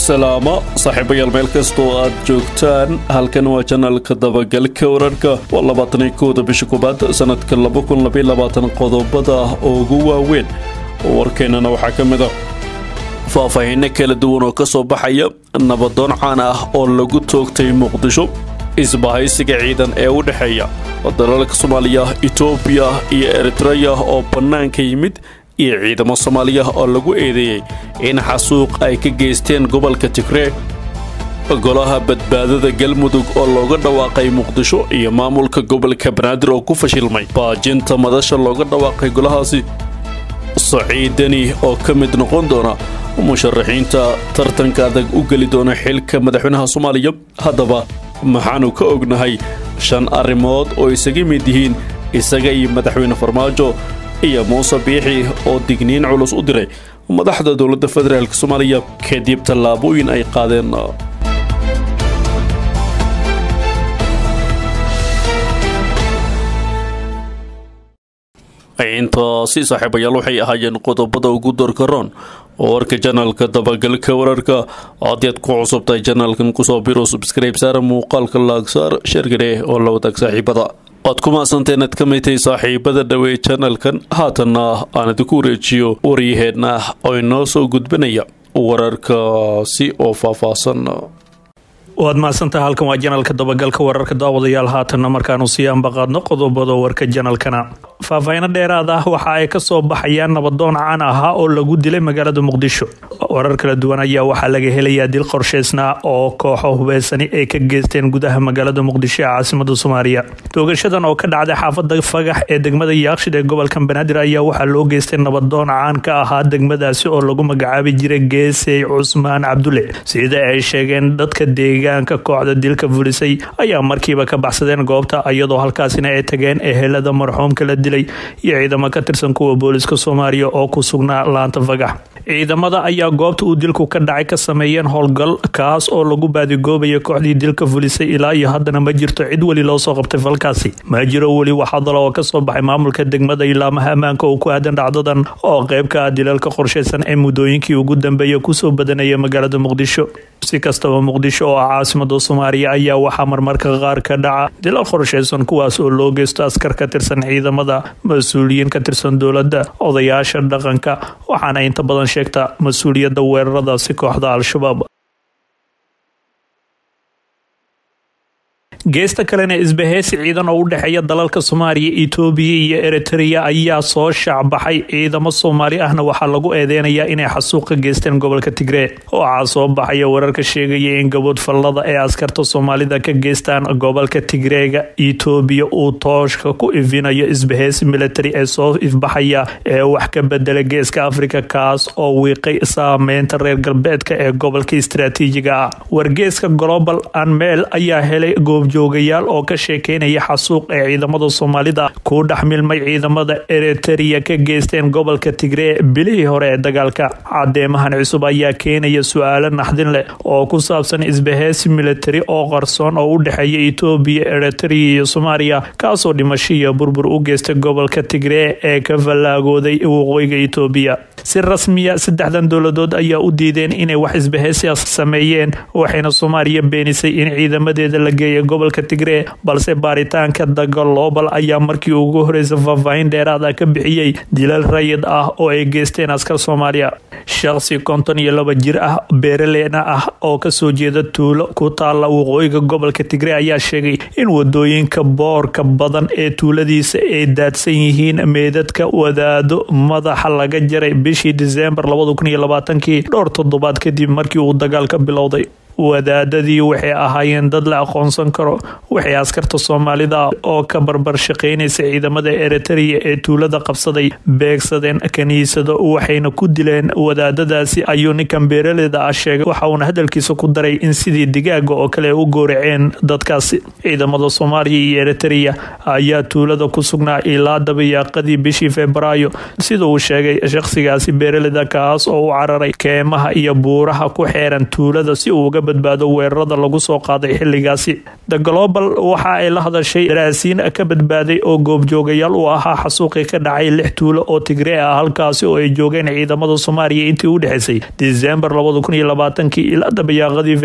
salaamo saaxiibayaal meel kastoo aad joogtaan halkan waa janalka dabagalka wararka waa labaatani kooda bisha koobaad sanadka laba kun labaiy labaatan qodobada ugu waaweyn warkeennana waxaa ka mid a faahfaahinno kala duwan oo ka soo baxaya nabadoon caan ah oo lagu toogtay muqdisho isbahaysiga ciidan ee u dhexeeya dalalka soomaaliya etoobiya iyo eritreya oo bannaanka yimid iyo ciidamo soomaaliya oo lagu eedeeyey in xasuuq ay ka geysteen gobolka tigree golaha badbaadada galmudug oo looga dhawaaqay muqdisho iyo maamulka gobolka banaadir oo ku fashilmay baajinta madasha looga dhawaaqay golahaasi saciidani oo ka mid noqon doona musharaxiinta tartanka adag u geli doona xilka madaxweynaha soomaaliya haddaba maxaanu ka ognahay shan arrimood oo isaga mid yihiin isaga iyo madaxweyne farmaajo iyo muuse biixi oo digniin culus u diray madaxda dowladda federaalk soomaaliya kadib tallaabooyin ay qaadeen intaasi saaxiibayaal waxay ahaayeen qodobada ugu dorkaroon oo warka janalka dabagalka wararka haddiad ku cusubtahay janalkan kusoo biro subscribe saara muuqaalka laagsaar sheergare oo la wadaag saaxiibada waad ku maasanteen ad ka mid tahay saaxiibada dhawey janalkan haatanna aan idinku wareejiyo waryaheenna oo inoo soo gudbinaya wararkaasi oo faahfaahsan waad mahadsantaha halkan waa janalka dabagalka wararka daawadayaal haatanna markaanu sii ambaqaadno qodobada warka janalkana faahfaahino dheeraad ah waxa ay kasoo baxayaan nabadoon caan ahaa oo lagu dilay magaalada muqdisho warar kala duwan ayaa waxaa laga helayaa dil qorshaysnaa oo kooxo hubeysani ay ka geysteen gudaha magaalada muqdisho ee caasimada soomaaliya toogashadan oo ka dhacday xaafada fagax ee degmada yaaqshid ee gobolka banaadir ayaa waxaa loo geystay nabadoon caan ka ahaa degmadaasi oo lagu magacaabi jiray geesey cusmaan cabdulle sida ay sheegeen dadka deegaanka kooxda dilka fulisay ayaa markiiba ka baxsadeen goobta iyadoo halkaasina ay tageen ehelada marxuumka la dilay iyo ciidamo ka tirsan kuwa booliska soomaaliya oo ku sugnaa laanta fagax ciidamada ayaa goobta uu dilku ka dhacay ka sameeyeen howlgal kaas oo lagu baadigoobayay kooxdii dilka fulisay ilaa iyo haddana ma jirto cid weli loo soo qabtay falkaasi ma jiro weli wax hadal oo kasoo baxay maamulka degmada ilaamaha ammaanka oo ku aadan dhacdadan oo qayb ka ah dilalka qorshaysan ee muddooyinkii ugu dambeeya kusoo badanaya magaalada muqdisho si kastaba muqdisho oo ah caasimada soomaaliya ayaa waxaa marmarka qaar ka dhaca dilal qorshaysan kuwaas oo loo geysto askar ka tirsan ciidamada mas-uuliyiin ka tirsan dowladda odayaasha dhaqanka waxaana inta badan sheegta mas-uuliyadda weeraradaasi kooxda al-shabaab geesta kalena isbaheysi ciidan oo u dhexeeya dalalka soomaaliya etoobiya iyo eritrea ayaa soo shaacbaxay ciidamo soomaali ahna waxaa lagu eedeynayaa inay xasuuq ka geysteen gobolka tigree waxaa soo baxaya wararka sheegaya in gabood fallada ee askarta soomaalida ka geystaan gobolka tigreega etoobiya uu tooshka ku ifinayo isbaheysi military ee soo ifbaxaya ee wax ka bedela geeska afrika kaas oo wiiqay saameynta reer galbeedka ee gobolka istaraatiijiga ah wargeeska global anmeel ayaa helay joogayaal oo ka sheekeynaya xasuuq ee ciidamada soomaalida ku dhex milmay ciidamada eritereya ka geysteen gobolka tigree bilihii hore ee dagaalka cadeemahan cusub ayaa keenaya su-aalo naxdin leh oo ku saabsan isbaheysi military oo qarsoon oo u dhexeeya etoobiya eritereya iyo soomaaliya kaasoo dhimasho iyo burbur u geystay gobolka tigree ee ka fallaagooday waqooyiga etoobiya si rasmiya saddexdan dowladood ayaa u diideen inay wax isbaheysigaas sameeyeen waxayna soomaaliya beenisay in ciidamadeeda la geeya gobolka tigree balse baaritaanka dagalobal ayaa markii ugu horeysa faahfaahin dheeraad ah ka bixiyey dilal rayid ah oo ay geysteen askar soomaaliya shaqsi konton iyo laba jir ah beeraleena ah oo kasoo jeeda tuulo ku taala waqooyiga gobolka tigree ayaa sheegay in wadooyinka boorka badan ee tuuladiisa ay daadsan yihiin meedadka wadaado madaxa laga jaray bishii diseembar kii dhowr toddobaad kadib markii uu dagaalka bilowday wadaadadii waxay ahaayeen dad la aqoonsan karo waxay askarta soomaalida oo ka barbar shaqeynaysa ciidamada eritereya ee tuulada qabsaday beegsadeen kiniisado waxayna ku dileen wadaadadaasi ayuu ninkan beeraleyda ah sheegay waxa uuna hadalkiisa ku daray in sidii digaaga oo kale u gooraceen dadkaasi ciidamada soomaaliya iyo eritereya ayaa tuulada ku sugnaa ilaa dabayaaqadii bishii febraayo sida uu sheegay shaqsigaasi beeraleyda kaas oo u cararay keemaha iyo buuraha ku xeeran tuulada si uu uga badbaado weerarada lagu soo qaaday xilligaasi the global waxa ay la hadashay daraasiin ka badbaaday oo goobjoogayaal u ahaa xasuuqii ka dhacay lix tuulo oo tigree ah halkaasi oo ay joogeen ciidamada soomaaliya intii u dhexeysay disembar ilaa dabayaaqadii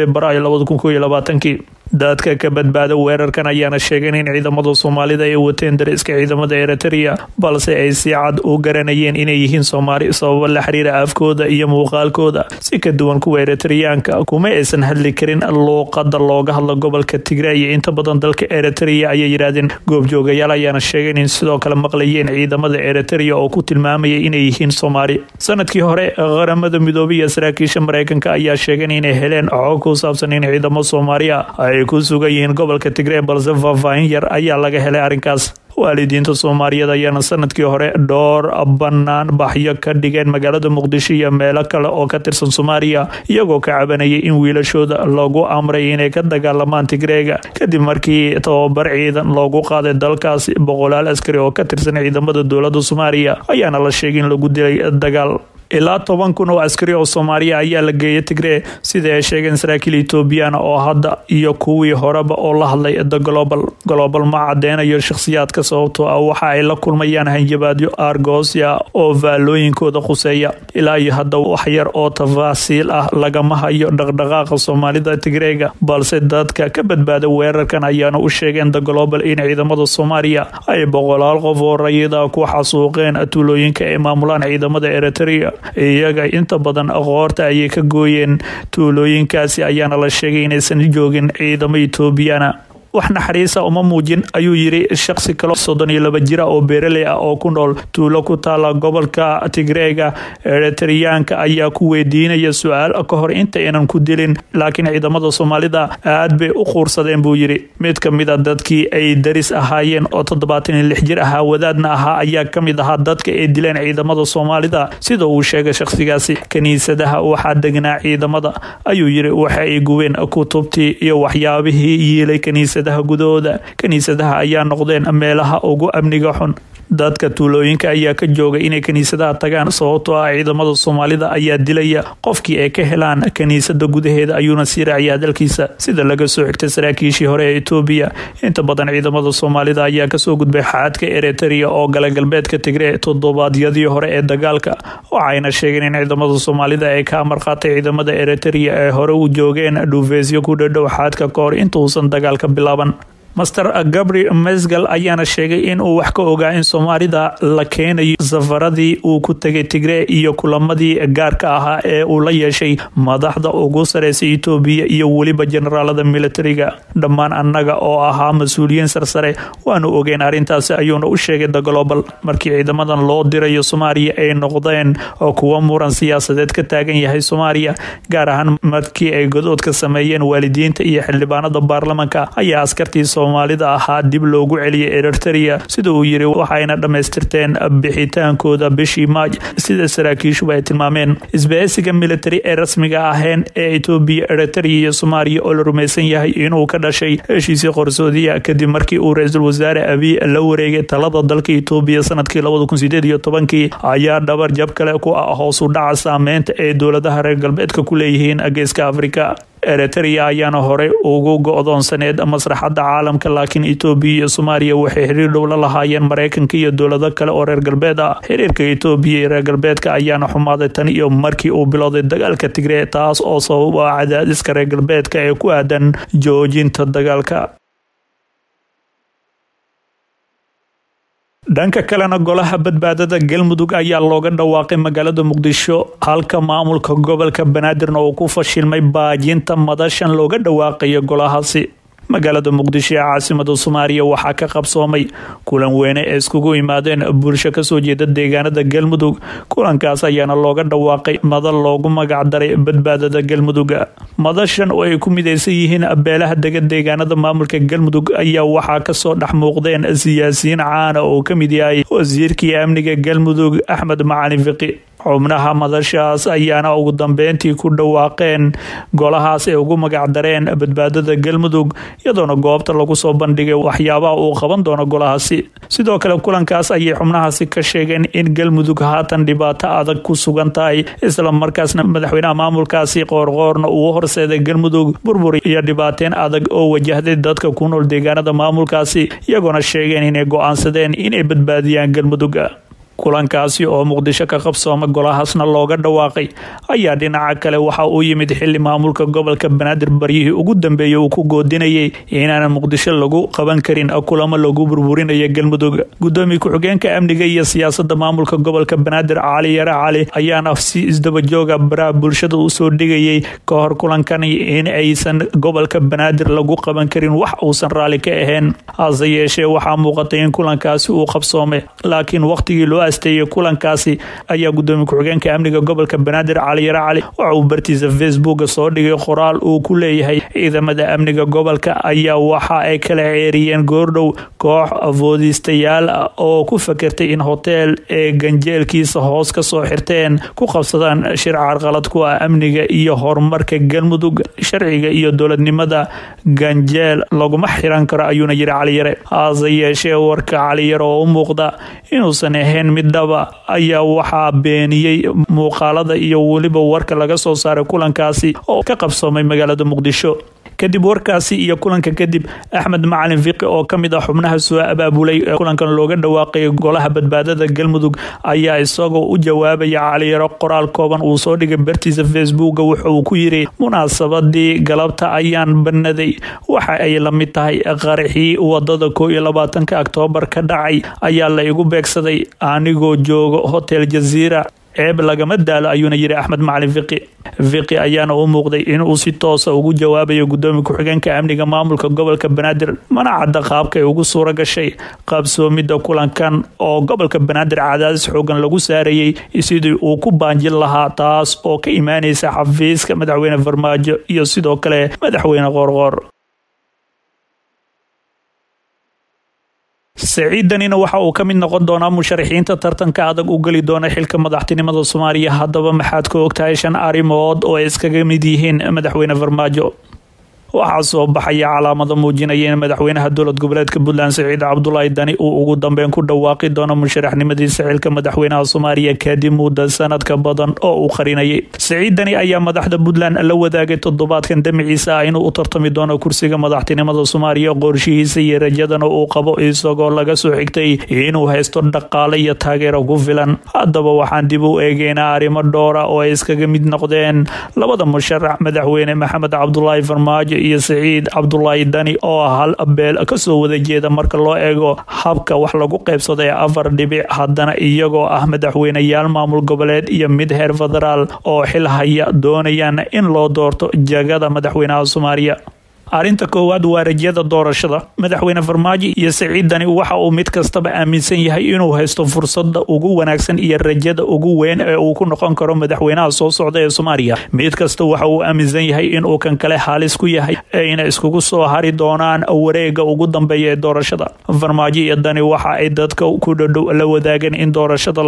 februaayo dadka ka badbaada weerarkan ayaana sheegeen in ciidamada soomaalida ay wateen dariska ciidamada eritrea balse ay si cad u garanayeen inay yihiin soomaali sababo la xiriira afkooda iyo muuqaalkooda si ka duwan kuwa eritreyaanka kuma aysan hadli karin luuqada looga hadla gobolka tigre iyo inta badan dalka eritrea ayay yidhaahdeen goobjoogayaal ayaana sheegeen in sidoo kale maqlayeen ciidamada eritrea oo ku tilmaamaya inay yihiin soomaali sanadkii hore qaramada midoobay iyo saraakiisha mareykanka ayaa sheegeen inay heleen xog ku saabsan in ciidamo soomaaliya ay ku sugan yihiin gobolka tigree balse faahfaahin yar ayaa laga helay arrinkaas waalidiinta soomaaliyeed ayaana sanadkii hore dhowr bannaan baxyo ka dhigeen magaalada muqdisho iyo meelo kale oo ka tirsan soomaaliya iyagoo ka cabanayay in wiilashooda lagu amray inay ka dagaalamaan tigreega kadib markii tababar ciidan loogu qaaday dalkaasi boqolaal askari oo ka tirsan ciidamada dowladda soomaaliya ayaana la sheegay in lagu dilay dagaal ilaa toban kun oo askari oo soomaaliya ayaa la geeyay tigree sida ay sheegeen saraakiil etoobiyana oo hadda iyo kuwii horeba oo la hadlay the global global ma cadeynayo shakhsiyaadka sababtoo ah waxa ay la kulmayaan hanjabaadyo argosia oo faalooyinkooda khuseeya ilaa iyo hadda wax yar oo tafaasiil ah lagama hayo dhaqdhaqaaqa soomaalida tigreega balse dadka ka badbaada weerarkan ayaana u sheegeen the global in ciidamada soomaaliya ay boqolaal qof oo rayida ku xasuuqeen tuulooyinka ay maamulaan ciidamada eritrea iyaga inta badan qoorta ayay ka gooyeen tuulooyinkaasi ayaana la sheegay inaysan joogin ciidamo etoobiyana wax naxariisa uma muujin ayuu yiri shaksi kale soddon iyo laba jira oo beeraley ah oo ku nool tuulo ku taala gobolka tigreega eritreyaanka ayaa ku weydiinaya su-aal ka hor inta aynan ku dilin laakiin ciidamada soomaalida aad bay u quursadeen buu yiri mid ka mid a dadkii ay daris ahaayeen oo toddobaatan iyo lix jir ahaa wadaadna ahaa ayaa ka mid ahaa dadka ay dileen ciidamada soomaalida sida uu sheegay shakhsigaasi kiniisadaha waxaa degnaa ciidamada ayuu yiri waxa ay gubeen kutubtii iyo waxyaabihii yiilay kaniisa gudahooda kiniisadaha ayaa noqdeen meelaha ugu amniga xun dadka tuulooyinka ayaa ka joogay inay kiniisadaha tagaan sababtoo ah ciidamada soomaalida ayaa dilaya qofkii ay ka helaan kiniisada gudaheeda ayuuna sii raaciyaa dalkiisa sida laga soo xigtay saraakiishii hore ee etoobiya inta badan ciidamada soomaalida ayaa kasoo gudbay xaadka eritrea oo gala galbeedka tigree toddobaadyadii hore ee dagaalka waxayna sheegeen in ciidamada soomaalida ay ka amarqaatay ciidamada eritrea ee hore u joogeen dhuufeysyo ku dhadhow xaadka kahor intuusan dagaalka bilaaban master gabri mesgal ayaana sheegay in uu wax ka ogaa in soomaalida la keenayo safaradii uu ku tegay tigree iyo kulamadii gaarka ahaa ee uu la yeeshay madaxda ugu sareysa etoobiya iyo weliba generaalada militariga dhammaan annaga oo ahaa mas-uuliyiin sarsare waanu ogeyn arrintaasi ayuuna u sheegay the global markii ciidamadan loo dirayo soomaaliya ay noqdeen oo kuwa muran siyaasadeed ka taagan yahay soomaaliya gaar ahaan markii ay godoodka sameeyeen waalidiinta iyo xildhibaanada baarlamanka ayaa askartii soomaalida ahaa dib loogu celiyay eritrea sida uu yiri waxayna dhammaystirteen bixitaankooda bishii maaj sida saraakiishuba ay tilmaameen isbahaysiga militari ee rasmiga aheen ee etoobiya eritrea iyo soomaaliya oo la rumaysan yahay inuu ka dhashay heshiisii qorsoodiya kadib markii uu ra-iisul wasaare abiy la wareegay talada dalka etoobiya sanadkii labada kun sideed iyo tobankii ayaa dhabar jab kale ku ah hoos u dhaca saameynta ay dowladaha reer galbeedka ku leeyihiin geeska afrika eritrea ayaana horey ugu go-doonsaneed masraxadda caalamka laakiin etoobiya iyo soomaaliya waxay xiriir dhow la lahaayeen maraykanka iyo dowlado kale oo reer galbeed ah xiriirka etoobiya iyo reer galbeedka ayaana xumaaday tan iyo markii uu bilowday dagaalka tigree taas oo sabab ah cadaadiska reer galbeedka ee ku aadan joojinta dagaalka dhanka kalena golaha badbaadada galmudug ayaa looga dhawaaqay magaalada muqdisho halka maamulka gobolka banaadirna uu ku fashilmay baajinta madashan looga dhawaaqayo golahaasi magaalada muqdisho ee caasimada soomaaliya waxaa ka qabsoomay kulan weyne ee iskugu yimaadeen bulsho kasoo jeeda deegaanada galmudug kulankaas ayaana looga dhawaaqay madal loogu magacdaray badbaadada galmuduga madashan oo ay ku midaysan yihiin beelaha dega deegaanada maamulka galmudug ayaa waxaa kasoo dhex muuqdeen siyaasiyiin caana oo ka mid yahay wasiirkii amniga galmudug axmed macalin fiqi xubnaha madashaas ayaana ugu dambeyntii ku dhawaaqeen golahaas ay ugu magacdareen badbaadada galmudug iyadoona goobta lagu soo bandhigay waxyaabaha uu qaban doono golahaasi sidoo kale kulankaas ayay xubnahaasi ka sheegeen in galmudug haatan dhibaato adag ku sugan tahay isla markaasna madaxweynaha maamulkaasi qoorqoorna uu horseeday galmudug burbur iyo dhibaateen adag oo wajahday dadka ku nool deegaanada maamulkaasi iyagoona sheegeen inay go-aansadeen inay badbaadiyaan galmudug kulankaasi oo muqdisho ka qabsooma golahaasna looga dhawaaqay ayaa dhinaca kale waxa uu yimid xili maamulka gobolka banaadir baryihii ugu dambeeyey uu ku goodinayay inaanan muqdisho lagu qaban karin kulamo lagu burburinayo galmudug gudoomiye ku-xigeenka amniga iyo siyaasada maamulka gobolka banaadir cali yare cali ayaana si isdabajooga baraha bulshada usoo dhigayay ka hor kulankan in aysan gobolka banaadir lagu qaban karin wax uusan raalli ka ahayn hase yeeshee waxaa muuqatay in kulankaasi uu qabsoomay laakiin waqtigii loo asteeyay kulankaasi ayaa gudoomiye ku-xigeenka amniga gobolka banaadir cali yare cali waxa uu bartiisa facebooka soo dhigay qoraal uu ku leeyahay ciidamada amniga gobolka ayaa waxa ay kala ceeriyeen goordhow koox afoodiistayaal ah oo ku fakertay in hoteel ee ganjeelkiisa hoos ka soo xirteen ku qabsadaan shir carqalad ku ah amniga iyo horumarka galmudug sharciga iyo dowladnimada ganjeel laguma xiran karo ayuuna yiri cali yare hase yeeshee warka cali yare oo u muuqda inuusan ahayn mid dhaba ayaa waxaa beeniyey muuqaalada iyo weliba warka laga soo saaray kulankaasi oo ka qabsoomay magaalada muqdisho kadib warkaasi iyo kulanka kadib axmed macalin fiqi oo ka mid ah xubnaha soo abaabulay ee kulankan looga dhawaaqay golaha badbaadada galmudug ayaa isagoo u jawaabaya caliyaro qoraal kooban uu soo dhigay bartiisa facebooka wuxuu ku yiri munaasabadii galabta ayaan banaday waxa ay la mid tahay qaraxii wadada koo iyo labaatanka oktoobar ka dhacay ayaa la igu beegsaday anigoo jooga hotel jaziira ceeb lagama daalo ayuuna yiri axmed macalin fiqi fiqi ayaana u muuqday inuu si toosa ugu jawaabayo gudoomiye ku-xigeenka amniga maamulka gobolka banaadir mana cadda qaabka ay ugu suura gashay qaabsoomida kulankan oo gobolka banaadir cadaadis xoogan lagu saarayay sidii uu ku baanjin lahaa taas oo ka imaanaysa xafiiska madaxweyne farmaajo iyo sidoo kale madaxweyne qoorqoor saciidanina waxa uu ka mid noqon doonaa musharaxiinta tartanka adag u geli doona xilka madaxtinimada soomaaliya haddaba maxaad ka ogtahay shan arrimood oo ay iskaga mid yihiin madaxweyne farmaajo waxaa soo baxaya calaamado muujinaya in madaxweynaha dowlad goboleedka puntland saciid cabdulaahi dani uu ugu dambeyn ku dhawaaqi doono musharaxnimadiisa xilka madaxweynaha soomaaliya kadib mudda sanadka badan oo uu qarinayay saciid dani ayaa madaxda puntland la wadaagay toddobaadkan damiciisa ah inuu u tartami doono kursiga madaxtinimada soomaaliya qorshihiisa iyo rajadana uu qabo isagoo laga soo xigtay inuu haysto dhaqaale iyo taageero ku filan haddaba waxaan dib u eegeynaa arrimo dhowra oo ay iskaga mid noqdeen labada musharax madaxweyne maxamed cabdulaahi farmaajo iyo saciid cabdulaahi dani oo hal beel kasoo wada jeeda marka loo eego habka wax lagu qaybsaday afar dhibic haddana iyagoo ah madaxweyneyaal maamul goboleed iyo mid heer federaal oo xil haya doonayaan in loo doorto jagada madaxweynaha soomaaliya arrinta koowaad waa rajada doorashada madaxweyne farmaajo iyo saciid dani waxa uu mid kastaba aaminsan yahay inuu haysto fursada ugu wanaagsan iyo rajada ugu weyn ee uu ku noqon karo madaxweynaha soo socda ee soomaaliya mid kasta waxa uu aaminsan yahay inuu kan kale halis ku yahay ayna iskugu soo hari doonaan wareega ugu dambeeya ee doorashada farmaajo iyo dani waxa ay dadka ku dhadhow la wadaageen in doorashada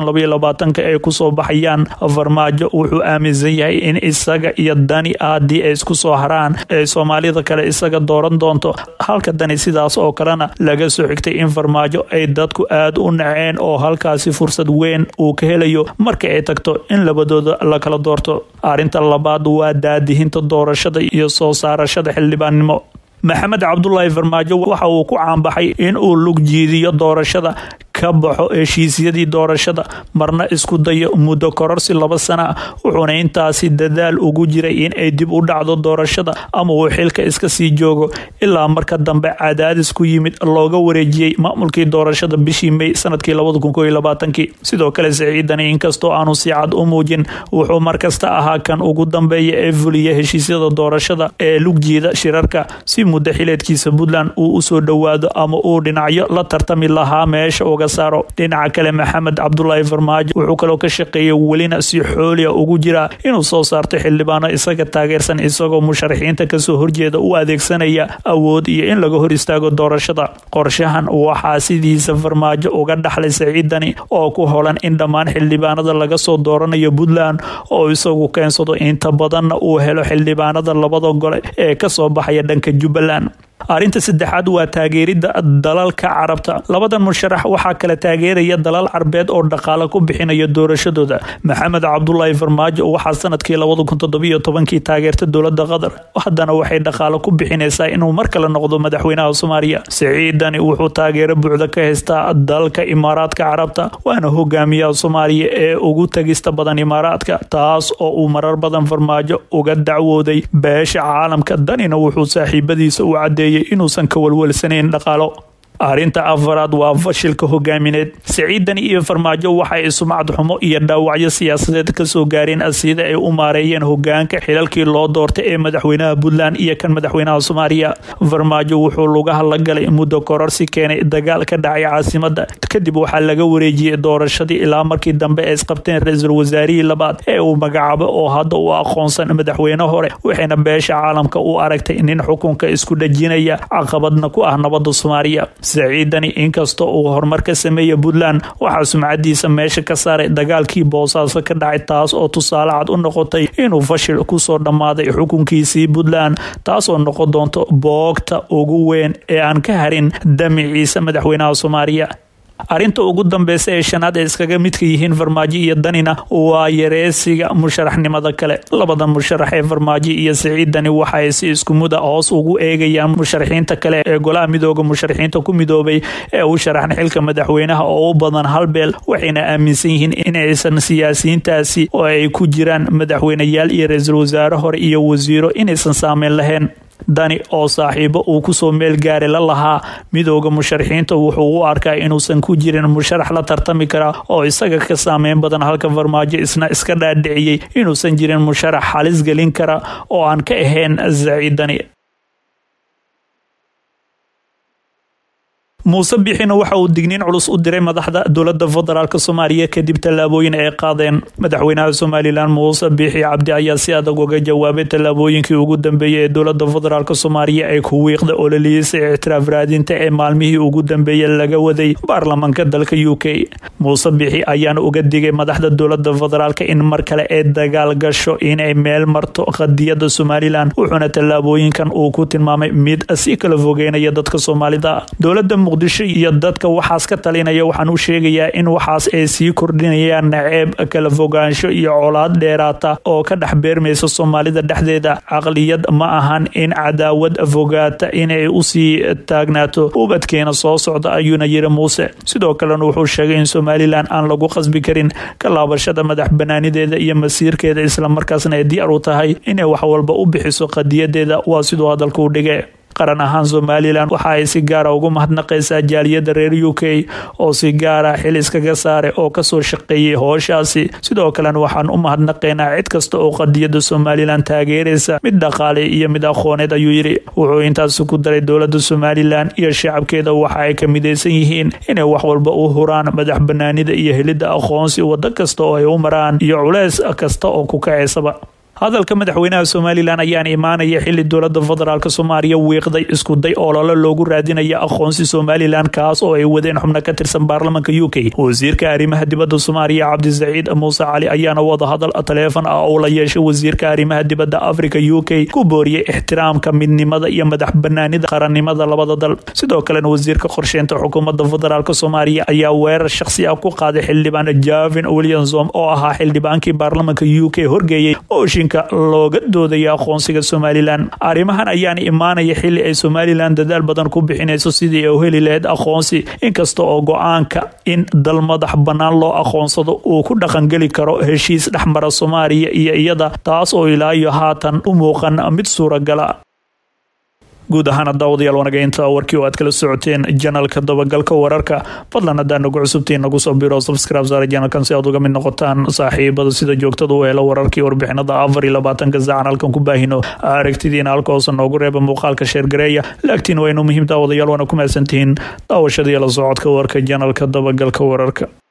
ay kusoo baxayaan farmaajo wuxuu aaminsan yahay in isaga iyo dani haddii ay isku soo haraan ee soomaalida kale isaga dooran doonto halka dani sidaas oo kalena laga soo xigtay in farmaajo ay dadku aad u naceen oo halkaasi fursad weyn uu ka helayo marka ay tagto in labadooda la kala doorto arrinta labaad waa daadihinta doorashada iyo soo saarashada xildhibaannimo maxamed cabdulaahi farmaajo waxa uu ku caanbaxay in uu lug jiidiyo doorashada ka baxo heshiisyadii doorashada marna isku dayo muddo kororsi laba sana wuxuuna intaasi dadaal ugu jiray in ay dib u dhacdo doorashada ama uu xilka iska sii joogo ilaa marka dambe cadaadis ku yimid looga wareejiyey maamulkii doorashada bishii may sanadkii sidoo kale saciidani inkastoo aanu si cad u muujin wuxuu markasta ahaa kan ugu dambeeya ee fuliya heshiisyada doorashada ee lugjiida shirarka si muddo xileedkiisa puntland uu usoo dhowaado ama uu dhinacyo la tartami lahaa meesha uga looga saaro dhinaca kale maxamed cabdulaahi farmaajo wuxuu kaloo ka shaqeeyey welina si xooliya ugu jira inuu soo saarto xildhibaano isaga taageersan isagoo musharaxiinta kasoo horjeeda u adeegsanaya awood iyo in laga hor istaago doorashada qorshahan waxaa sidiisa farmaajo uga dhaxlay saciidani oo ku holan in dhammaan xildhibaanada laga soo dooranayo puntland oo isagu keensado inta badanna uu helo xildhibaanada labada gole ee kasoo baxaya dhanka jubbaland arrinta saddexaad waa taageeridda dalalka carabta labadan musharax waxaa kala taageeraya dalal carbeed oo dhaqaale ku bixinaya doorashadooda maxamed cabdulaahi farmaajo waxaa sanadkii labada kun toddobiyo tobankii taageerta dowlada qatar haddana waxay dhaqaale ku bixinaysaa inuu mar kale noqdo madaxweynaha soomaaliya siciidani wuxuu taageero buuxda ka haystaa dalka imaaraadka carabta waana hogaamiyaha soomaaliya ee ugu tagista badan imaaraadka taas oo uu marar badan farmaajo uga dacwooday beesha caalamka danina wuxuu saaxiibadiisa u cadeeyay inuusan ka walwalsanayn dhaqaalo arrinta afaraad waa fashilka hogaamineed siciidani iyo farmaajo waxay sumcad xumo iyo dhaawacyo siyaasadeed kasoo gaareen sida ay u maareeyeen hogaanka xilalkii loo doortay ee madaxweynaha puntland iyo kan madaxweynaha soomaaliya farmaajo wuxuu lugaha la galay muddo kororsi keenay dagaal ka dhacay caasimada kadib waxaa laga wareejiyey doorashadii ilaa markii dambe ay isqabteen ra-iisul wasaarihii labaad ee uu magacaabo oo hadda u aqoonsan madaxweyne hore waxayna beesha caalamka u aragtay nin xukunka isku dhajinaya caqabadna ku ah nabada soomaaliya saciidani inkastoo uu horumar ka sameeya puntland waxaa sumcadiisa meesha ka saaray dagaalkii boosaaso ka dhacay taas oo tusaale cad u noqotay inuu fashil kusoo dhammaaday xukunkiisii puntland taasoo noqon doonto boogta ugu weyn ee aan ka harin damiciisa madaxweynaha soomaaliya arrinta ugu dambeysa ee shanaad ee iskaga midka yihiin farmaajo iyo danina waa yareesiga musharaxnimada kale labadan musharax ee farmaajo iyo siciidani waxaay si isku muda hoos ugu eegayaan musharaxiinta kale ee golaha midooda musharaxiinta ku midoobay ee u sharaxan xilka madaxweynaha oo u badan halbeel waxayna aaminsan yihiin inaysan siyaasiyiintaasi oo ay ku jiraan madaxweyneyaal iyo ra-iisul wasaare hore iyo wasiiro inaysan saameyn lahayn dani oo saaxiibo uu kusoo meel gaari la lahaa midooda musharaxiinta wuxuu u arkaa inuusan ku jirin musharax la tartami kara oo isaga ka saameyn badan halka farmaajo isna iska dhaadhiciyey inuusan jirin musharax halis gelin kara oo aan ka ahayn saciidani muuse bixina waxa uu digniin culus u diray madaxda dowlada federaalk soomaaliya kadib tallaabooyin ay qaadeen madaxweynaha somalilan muuse biixi cabdi ayaa si adag uga jawaabay tallaabooyinkii ugu dambeeyey ee dowlada federaalk soomaaliya ay ku wiiqda ololihiisa ictiraaf raadinta ee maalmihii ugu dambeeyey laga waday baarlamaanka dalka u k muuse biixi ayaana uga digay madaxda dowlada federaalk in mar kale ay dagaal gasho inay meel marto qadiyada somalilan wuxuuna tallaabooyinkan uu ku tilmaamay mid si kala fogeynaya dadka soomaalida dowlada muqdisho iyo dadka waxaas ka talinaya waxaan u sheegayaa in waxaas ay sii kordhinayaan naceeb kala fogaansho iyo colaad dheeraata oo ka dhex beermaysa soomaalida dhexdeeda caqliyad ma ahan in cadaawad fogaata inay usii taagnaato ubadkeena soo socda ayuuna yiri muuse sidoo kalena wuxuu sheegay in somalilan aan lagu qasbi karin ka laabashada madax banaanideeda iyo masiirkeeda islamarkaasna ay diyaar u tahay inay wax walba u bixiso qadiyadeeda waa siduu hadalka u dhige qaran ahaan somalilan waxa ay si gaara ugu mahadnaqaysaa jaaliyada reer u k oo si gaara xil iskaga saare oo kasoo shaqeeyay hooshaasi sidoo kalena waxaan u mahadnaqaynaa cid kasta oo qadiyada somalilan taageeraysa mid dhaqaale iyo mid aqooneed ayuu yidhi wuxuu intaasi ku daray dowlada somalilan iyo shacabkeeda waxa ay ka midaysan yihiin inay wax walba u huraan madax banaanida iyo helidda aqoonsi wado kasta oo ay u maraan iyo culeys kasta oo ku kacaysaba hadalka madaxweynaha somalilan ayaan imaanaya xili dowlada federaalk soomaaliya wiiqday iskuday olole loogu raadinaya aqoonsi somalilan kaas oo ay wadeen xubno ka tirsan baarlamanka u k wasiirka arrimaha dibadda soomaaliya cabdisaciid muuse cali ayaana wadahadal taleefon ah oo la yeeshay wasiirka arrimaha dibadda africa u k ku booriyey ixtiraamka midnimada iyo madax banaanida qarannimada labada dal sidoo kalena wasiirka qorsheynta xukuumadda federaalk soomaaliya ayaa weerar shakhsi ah ku qaaday xildhibaan javin williamsom oo ahaa xildhibaankii baarlamanka u k horgeeyey looga doodaya aqoonsiga somalilan arrimahan ayaan imaanaya xili ay somalilan dadaal badan ku bixinayso sidii ay u heli lahayd aqoonsi inkasta oo go-aanka in dal madax bannaan loo aqoonsado uu ku dhaqangeli karo heshiis dhexmara soomaaliya iyo iyada taas oo ilaa iyo haatan u muuqan mid suuragala guud ahaan daawadayaal wanageynta warkii oo aad kala socoteen janalka dabagalka wararka fadlan haddaa nagu cusubtiin nagu soo biro subscribe saara janalkan si aad uga mid noqotaan saaxiibada sida joogtada u helo wararkii warbixinada afar iyo labaatanka saacan halkan ku baahino aragtidiina halka hoose noogu reeba muuqaalka sheergareeya laagtiin waynu muhiim daawadayaal waana ku mahadsantihiin daawashada iyo la socodka warka janalka dabagalka wararka